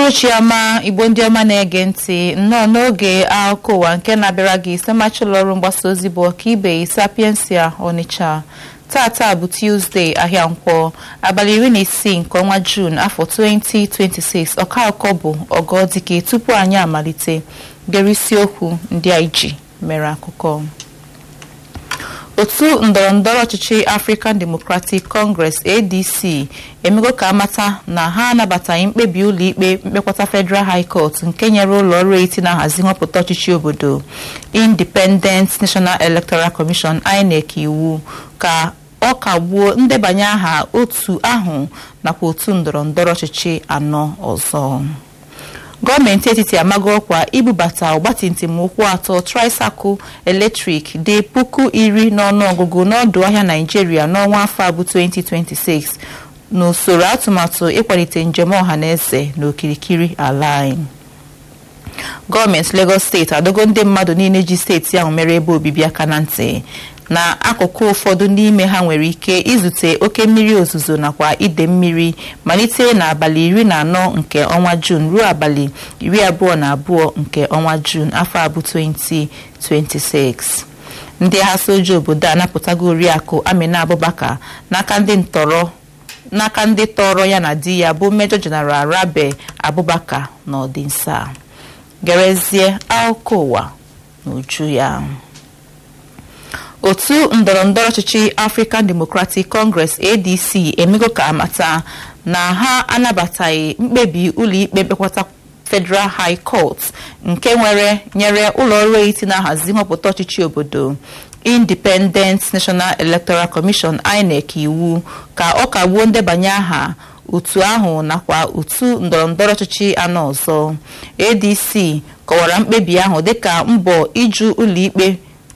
uhuruchi ọma igbo ndị ọma na-ege ntị nnọọ n'oge akụkọ ụwa nke na-abịara gị site ụlọ ọrụ mgbasa ozi bụ ọkaibe sapiensia onitsha tata bụ tuzdee ahịa nkwọ abalị iri na isii nke ọnwa juun afọ 2026 ọka akụkọ bụ ọgọdike tupu anyị amalite gere isiokwu ndị anyị ji mere akụkọ otu ndọrọndọrọ ọchịchị african democratic congress adc emego ka amata na ha anabataghị mkpebi ụlọikpe mkpekọta federal high court nke nyere ụlọ ọrụ eti na-ahazi nhọpụta ọchịchị obodo independent national electoral commission inec iwu ka ọ kagbuo ndebanye aha otu ahụ nakwa otu ndọrọndọrọ ọchịchị anọ ọzọ gọọmenti etiti amago ọkwa ibubata ọgbatumtum ụkwụ atọ tricycle eletrik dị puku iri n'ọnụọgụgụ n'ọdụ ahịa naijiria n'ọnwa afọ abụ 2026 n'usoro atụmatụ ịkwalite njem ọha na eze n'okirikiri ala anyị gọọmenti Lagos steeti adogo ndị mmadụ niile ji steeti ahụ mere ebe obibi aka na ntị na akụkụ ụfọdụ n'ime ha nwere ike izute oke mmiri ozuzo nakwa ide mmiri malite n'abalị iri na anọ nke ọnwa juun ruo abalị iri abụọ na abụọ nke ọnwa juun afọ abụ 2026 ndị agha soja obodo a napụtago oriakụ amina abubakar n'aka ndị ntọrọ n'aka ndị tọrọ ya na di ya bụ mejọ jeneral rabe abubakar n'ọdịnsa gerezie akụkọ ụwa n'uju ya otu ndọrọndọrọ ọchịchị african democratic congress adc emego ka amata na ha anabataghị mkpebi ụlọikpe mkpekọta federal high court nke nwere nyere ụlọọrụ eti na-ahazi nhọpụta ọchịchị obodo independent national electoral commission inec iwu ka ọ kagbuo ndebanye aha otu ahụ nakwa otu ndọrọndọrọ ọchịchị anọ ọzọ adc kọwara mkpebi ahụ dịka mbọ iju ụlọikpe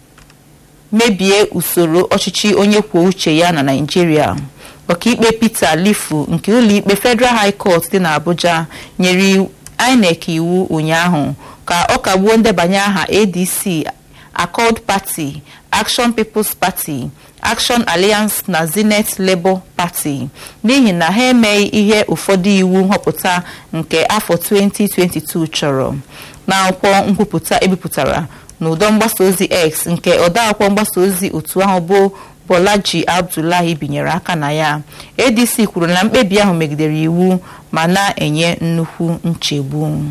mebie usoro ọchịchị onye kwuo uche ya na naijiria ọkaikpe peter lifu nke ụlọikpe federal high court dị n'abuja nyere inec iwu ụnyaahụ ka ọ kagbuo ndebanye aha adc accord party action people's party action alliance na zenith labour party n'ihi na ha emeghị ihe ụfọdụ iwu nhọpụta nke afọ 2022 chọrọ n'akwụkwọ nkwupụta ebipụtara n'ụdọ mgbasa ozi x nke odeakwụkwọ mgbasa ozi otu ahụ bụ bolaji abdullahi binyere aka na ya adc kwuru na mkpebi ahụ megidere iwu ma na-enye nnukwu nchegbu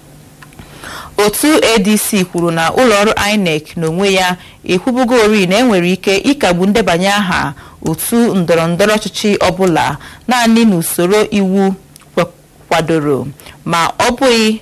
otu adc kwuru na ụlọọrụ inec n'onwe ya ekwubugori na enwere ike ịkagbu ndebanye aha otu ndọrọndọrọ ọchịchị ọbụla naanị n'usoro iwu kwadoro ma ọ bụghị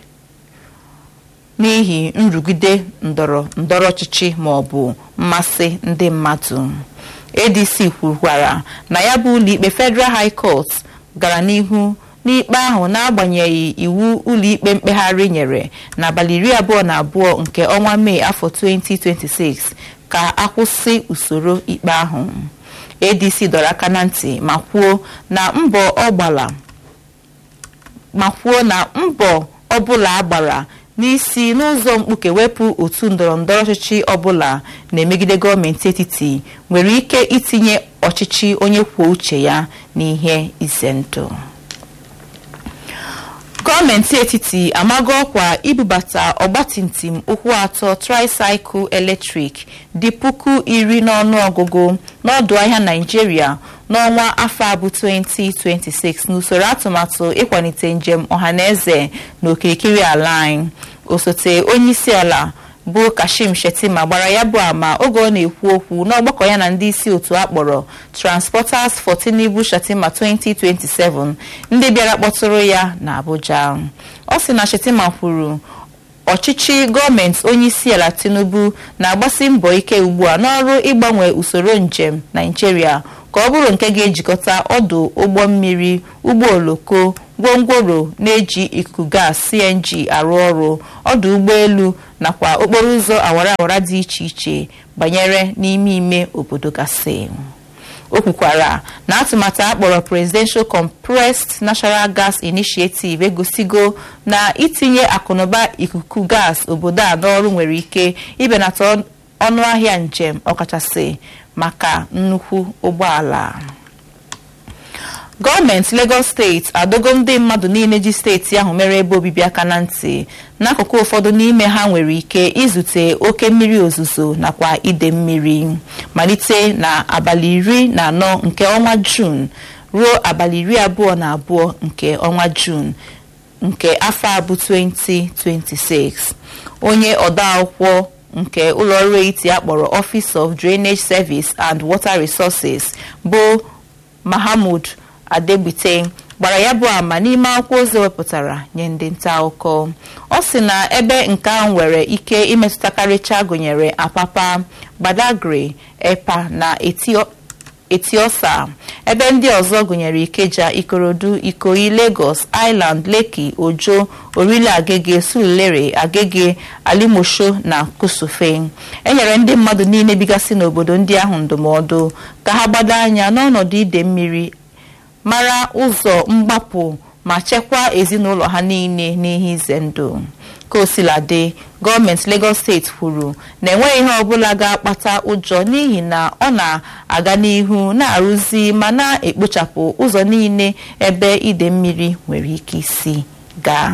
n'ihi nrụgide ndọrọ ndọrọ ọchịchị ma ọ bụ mmasị ndị mmadụ adc kwukwara na ya bụ ụlọikpe federal high court gara n'ihu n'ikpe ahụ n'agbanyeghị iwu ụlọikpe mkpegharị nyere n'abalị iri abụọ na abụọ nke ọnwa mee afọ 2026 ka akwụsị usoro ikpe ahụ adc dọrọ aka na ntị ma kwuo na mbọ ọ gbara ma kwuo na mbọ ọbụla agbara n'isi n'ụzọ mkpuke wepụ otu ndọrọndọrọ ọchịchị ọbụla na-emegide gọọmenti etiti nwere ike itinye ọchịchị onye kwuo uche ya n'ihe ize ndụ gọọmenti etiti amago ọkwa ibubata ọgbatumtum ụkwụ atọ tricycle eletrik dị puku iri n'ọnụọgụgụ n'ọdụ ahịa naijiria n'ọnwa afọ abụ 2026 n'usoro atụmatụ ịkwalite njem ọhaneze n'okirikiri ala anyị osote onyeisi ala bụ kashim shetima gbara ya bụ ama oge ọ na-ekwu okwu n'ọgbakọ ya na ndị isi otu akpọrọ transporters for tinubu shetima 2027 ndị bịara kpọtụrụ ya na abuja ọ sị na shetima kwuru ọchịchị gọọmenti onyeisi ala tinubu na-agbasi mbọ ike ugbu a n'ọrụ ịgbanwe usoro njem naijiria ka ọ bụrụ nke ga-ejikọta ọdụ ụgbọ mmiri ụgbọ oloko gwongworo na-eji ikuku gas cng arụ ọrụ ọdụ ụgbọelu nakwa okporo ụzọ awara awara dị iche iche banyere n'ime ime obodo gasị o kwukwara na atụmatụ akpọrọ presidential compressed natural gas initiative egosigo na itinye akụnụba ikuku gas obodo a n'ọrụ nwere ike ibenata ọnụ ahịa njem ọkachasị maka nnukwu ụgbọala gọọmenti Lagos steeti adogo ndị mmadụ niile ji steeti ahụ mere ebe obibi aka na ntị n'akụkụ ụfọdụ n'ime ha nwere ike izute oke mmiri ozuzo nakwa ide mmiri malite na abalị iri na anọ nke ọnwa Jun ruo abalị iri abụọ na abụọ nke ọnwa Jun nke afọ abụ 2026 onye odeakwụkwọ nke ụlọọrụ etiti akpọrọ Office of Drainage Service and Water Resources bụ Mahamud Adegbite gbara ya bụ ama n'ime akwụkwọ ozi wepụtara nye ndị nta akụkọ ọ sị na ebe nke ahụ nwere ike imetụtakarịcha gụnyere Apapa Badagry Epa na Etiosa ebe ndị ọzọ gụnyere Ikeja Ikorodu Ikoyi Lagos Island Lekki Ojo Orile Agege Surulere Agege Alimosho na Kusufe enyere ndị mmadụ niile bigasị n'obodo ndị ahụ ndụmọdụ ka ha gbado anya n'ọnọdụ ide mmiri mara ụzọ mgbapụ ma chekwaa ezinụlọ ha niile n'ihe ize ndụ ka osiladị gọọmenti Lagos steeti kwuru na enweghị ihe ọbụla ga-akpata ụjọ n'ihi na ọ na-aga n'ihu na-arụzi ma na-ekpochapụ ụzọ niile ebe ide mmiri nwere ike isi gaa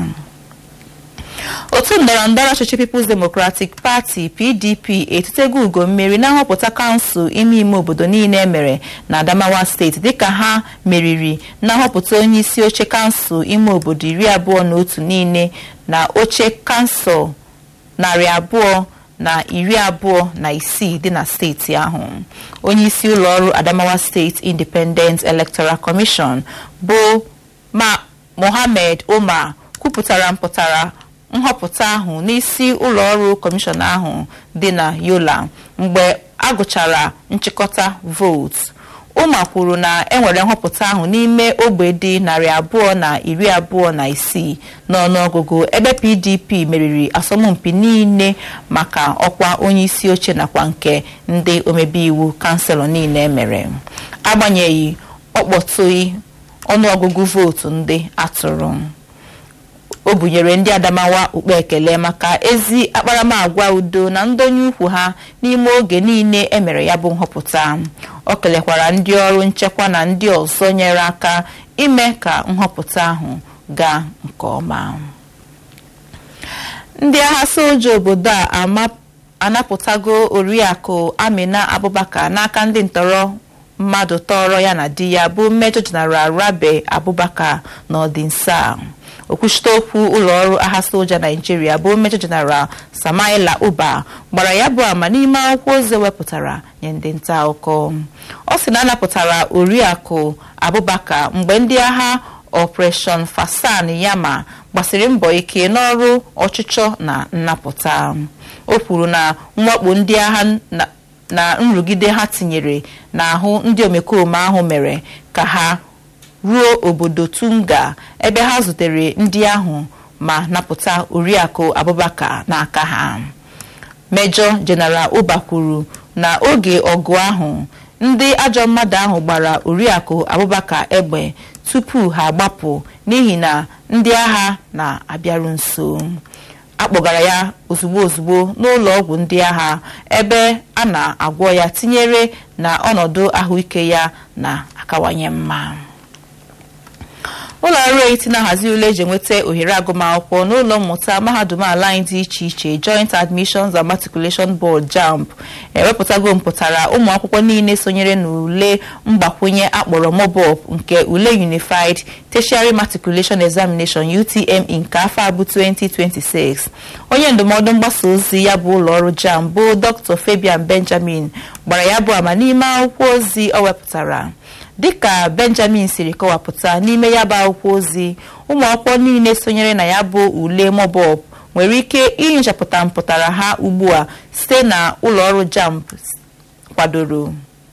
otu ndọrọndọrọ ọchịchị People's Democratic Party PDP etutego ugo mmeri na nhọpụta kansụl ime ime obodo niile emere na Adamawa steeti dịka ha meriri na nhọpụta onye isi oche kansụl ime obodo iri abụọ na otu niile na oche kansụl narị abụọ na iri abụọ na isii dị na steeti ahụ onye isi ụlọọrụ Adamawa State Independent Electoral Commission bụ ma Mohammed Umar kwupụtara mpụtara nhọpụta ahụ n'isi ụlọọrụ kọmishọn ahụ dị na Yola mgbe a gụchara nchịkọta vootu ụma kwuru na enwere nhọpụta ahụ n'ime ogbe dị narị abụọ na iri abụọ na isii n'ọnụọgụgụ ebe PDP meriri asọmpi niile maka ọkwa onye isi oche nakwa nke ndị omebe iwu kanselọ niile mere agbanyeghị ọkpọtụghị ọnụọgụgụ vootu ndị atụrụ o bunyere ndị Adamawa ukpe ekele maka ezi akparamagwa udo na ndonye ukwu ha n'ime oge niile emere ya bụ nhọpụta o kelekwara ndị ọrụ nchekwa na ndị ọzọ nyere aka ime ka nhọpụta ahụ gaa nke ọma ndị agha soja obodo a anapụtago oriakụ Amina Abubakar n'aka ndị ntọrọ mmadụ tọrọ ya na di ya bụ Major General Rabe Abubakar n'ọdịnsa okwuchite okwu ụlọọrụ agha soja naijiria bụ Major General Samaila Uba gbara ya bụ ama n'ime akwụkwọ ozi wepụtara nye ndị nta akụkọ ọ sị na anapụtara oriakụ Abubakar mgbe ndị agha Operation Fasan Yama gbasiri mbọ ike n'ọrụ ọchịchọ na nnapụta o kwuru na mwakpo ndị agha na nrụgide ha tinyere n'ahụ ndị omekome ahụ mere ka ha ruo obodo Tunga ebe ha zutere ndị ahụ ma napụta oriakụ Abubakar n'aka ha Major General Uba kwuru na oge ọgụ ahụ ndị ajọ mmadụ ahụ gbara oriakụ Abubakar egbe tupu ha agbapụ n'ihi na ndị agha na-abịaru nso akpọgara ya ozugbo ozugbo n'ụlọ ọgwụ ndị agha ebe a na-agwọ ya tinyere na ọnọdụ ahụike ya na-akawanye mma ụlọ ọrụ eti na-ahazi ule eji enweta ohere agụmakwụkwọ n'ụlọ mmụta mahadum ala anyị dị iche iche Joint Admissions and Matriculation Board JAMB ewepụtago mpụtara ụmụ akwụkwọ niile sonyere n'ule mgbakwunye akpọrọ MOBOP nke ule Unified Tertiary Matriculation Examination UTME nke afọ abụ 2026 onye ndụmọdụ mgbasa ozi ya bụ ụlọ ọrụ JAMB bụ Dr. Fabian Benjamin gbara ya bụ ama n'ime akwụkwọ ozi ọ wepụtara dịka benjamin siri kọwapụta n'ime ya bụ akwụkwọ ozi ụmụ akwụkwọ niile sonyere na ya bụ ule mobop nwere ike inyochapụta mpụtara ha ugbu a site na ụlọọrụ jamb kwadoro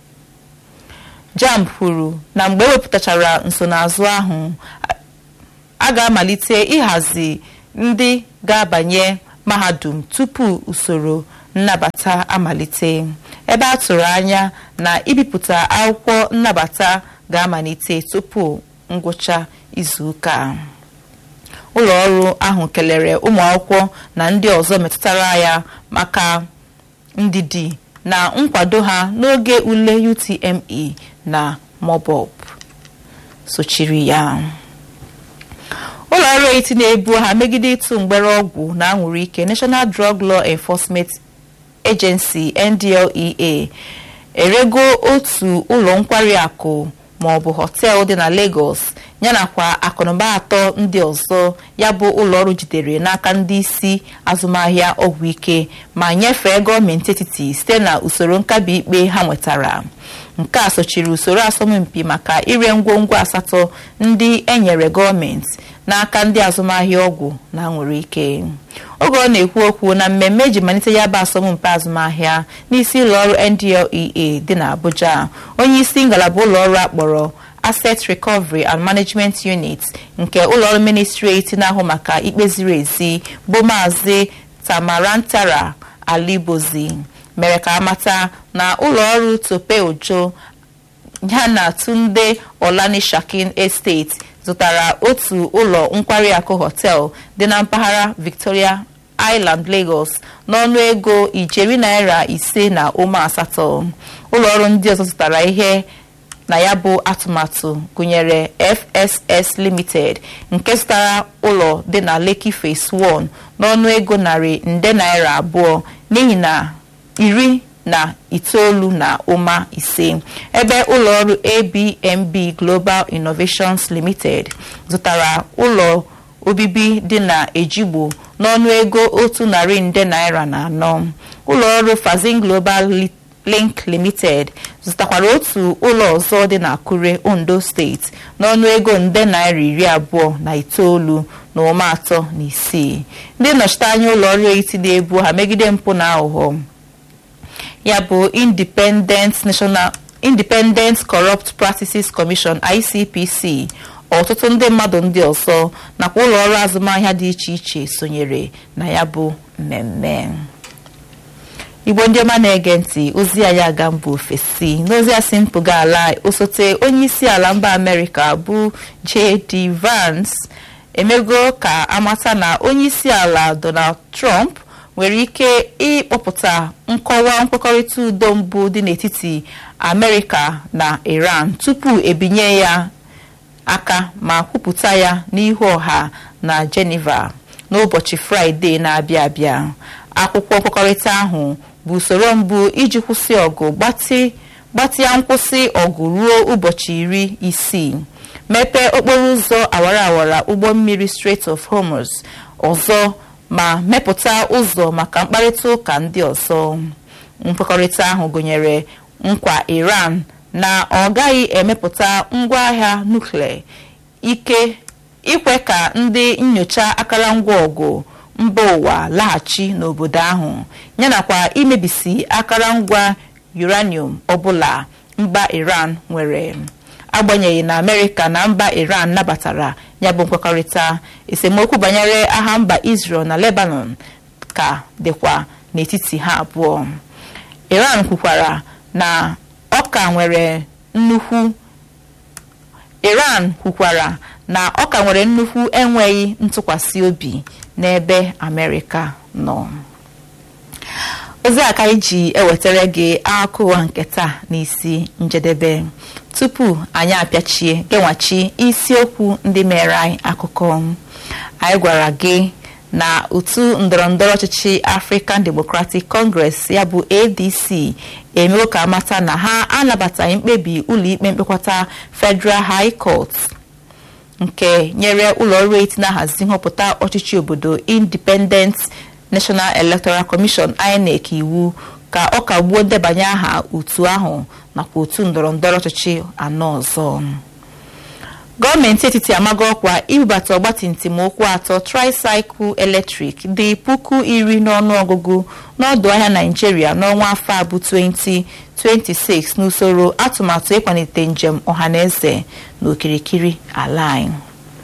jamb kwuru na mgbe ewepụtachara nsonaazụ ahụ a ga-amalite ịhazi ndị ga-abanye mahadum tupu usoro nnabata amalite ebe a tụrụ anya na ibipụta akwụkwọ nnabata ga-amalite tupu ngwụcha izuụka ụlọ ọrụ ahụ kelere ụmụ akwụkwọ na ndị ọzọ metụtara ya maka ndidi na nkwado ha n'oge ule UTME na MOBOP sochiri ya ụlọ ọrụ eti na-ebu ha megide ịtụ mgbere ọgwụ na anwụrụ ike National Drug Law Enforcement Agency NDLEA erego otu ụlọ nkwari akụ ma ọ bụ họteelụ dị na Lagos yanakwa akụnụba atọ ndị ọzọ ya bụ ụlọọrụ jidere n'aka ndị isi azụmahịa ọgwụ ike ma nyefee gọọmenti etiti site na usoro nkabi ikpe ha nwetara nke a sochiri usoro asọmpi maka ire ngwongwo asatọ ndị enyere gọọmenti n'aka ndị azụmahịa ọgwụ na nwere ike oge ọ na-ekwu okwu na mmemme eji malite ya bụ asọmpi azụmahịa n'isi ụlọọrụ NDLEA dị n'Abuja onye isi ngalaba ụlọọrụ akpọrọ Asset Recovery and Management Unit nke ụlọọrụ ministreti na-ahụ maka ikpe ziri ezi bụ maazị Tamarantara Alibozi mere ka amata na ụlọọrụ Tope Ojo ya na Tunde Olanishakin Estate zụtara otu ụlọ nkwari akụ hotel dị na mpaghara Victoria Island Lagos n'ọnụ ego ijeri naira ise na ụma asatọ ụlọọrụ ndị ọzọ zụtara ihe na ya bụ atụmatụ gụnyere FSS Limited nke zụtara ụlọ dị na Lekki Phase 1 n'ọnụ ego narị nde naira abụọ n'ihi na iri na itoolu na ụma ise ebe ụlọọrụ ABMB Global Innovations Limited zụtara ụlọ obibi dị na Ejigbo n'ọnụ ego otu narị nde naira na anọ ụlọọrụ Fazin Global Link Limited zụtakwara otu ụlọ ọzọ dị na Akure Ondo steeti n'ọnụ ego nde naira iri abụọ na itoolu na ụma atọ na isii ndị nnọchiteanya ụlọọrụ eti na-ebu ha megide mpụ na aghụghọ ya bụ Independent National Independent Corrupt Practices Commission ICPC ọtụtụ ndị mmadụ ndị ọzọ nakwa ụlọọrụ azụmahịa dị iche iche sonyere na ya bụ mmemme igbo ndị ọma na-ege ntị ozi anyị aga mba ofesi n'ozi asị mpụga ala osote onye isi ala mba amerịka bụ J.D. Vance emego ka amata na onye isi ala Donald Trump nwere ike ịkpọpụta nkọwa nkwekọrịta udo mbụ dị n'etiti amerịka na iran tupu ebinye ya aka ma kwupụta ya n'ihu ọha na geneva n'ụbọchị fraịde na-abịa abịa akwụkwọ nkwekọrịta ahụ bụ usoro mbụ iji kwụsị ọgụ gbatịa nkwụsị ọgụ ruo ụbọchị iri isii mepee okporo ụzọ awara awara ụgbọ mmiri Strait of Hormuz ọzọ ma mepụta ụzọ maka mkparịta ụka ndị ọzọ nkwekọrịta ahụ gụnyere nkwa Iran na ọ gaghị emepụta ngwaahịa nuklia ike ikwe ka ndị nyocha akụrụngwa ọgụ mba ụwa laghachi n'obodo ahụ yanakwa imebisi akụrụngwa uranium ọbụla mba Iran nwere agbanyeghị na Amerịka na mba Iran nabatara ya bụ nkwekọrịta esemokwu banyere agha mba Israel na Lebanon ka dịkwa n'etiti ha abụọ Iran kwukwara na ọ ka nwere nnukwu Iran kwukwara na ọ ka nwere nnukwu enweghị ntụkwasị obi n'ebe Amerịka nọ ozi aka iji ewetara gị akụwa nke taa n'isi njedebe tupu anyị apịachie genwachi isiokwu ndị mere anyị akụkọ anyị gwara gị na otu ndọrọndọrọ ọchịchị African Democratic Congress ya bụ ADC emewo ka amata na ha anabataghị mkpebi ụlọikpe mkpekọta Federal High Court nke nyere ụlọọrụ eti na-ahazi nhọpụta ọchịchị obodo Independent National Electoral Commission INEC iwu ka ọ kagbuo ndebanye aha otu ahụ nakwa otu ndọrọndọrọ ọchịchị anọ ọzọ gọọmenti etiti amago ọkwa ibubata ọgbatumtum ụkwụ atọ tricycle eletrik dị puku iri n'ọnụọgụgụ n'ọdụ ahịa naijiria n'ọnwa afọ abụ 2026 n'usoro atụmatụ ịkwalite njem ọhaneze n'okirikiri ala anyị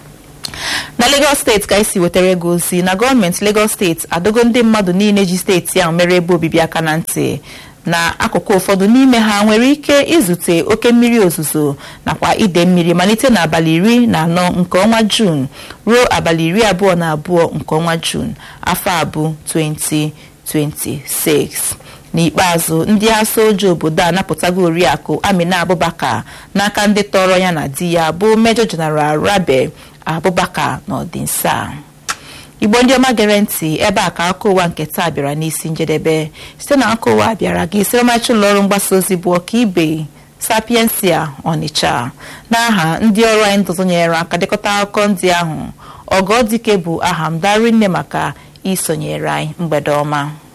na Lagos steeti ka esi wetara ego ozi na gọọmenti Lagos steeti adogo ndị mmadụ niile ji steeti ahụ mere ebe obibi aka na ntị na akụkụ ụfọdụ n'ime ha nwere ike izute oke mmiri ozuzo nakwa ide mmiri malite n'abalị iri na anọ nke ọnwa Jun ruo abalị iri abụọ na abụọ nke ọnwa Jun afọ abụ 2026 n'ikpeazụ ndị asa oji obodo a napụtago oriakụ amina abubakar n'aka ndị tọrọ ya na di ya bụ mejọ jeneral rabe abubakar n'ọdịnsa igbo ndị ọma gere ntị ebe a ka aka ụwa nke taa bịara n'isi njedebe site na aka ụwa bịara gị site ọmachi ụlọọrụ mgbasa ozi bụ ọkaibe sapiensia ọnịcha n'aha ndị ọrụ anyị ndụzonyere aka dekọta akụkọ ndị ahụ ọgọdike bụ aha m darinne maka isonyere anyị mgbede ọma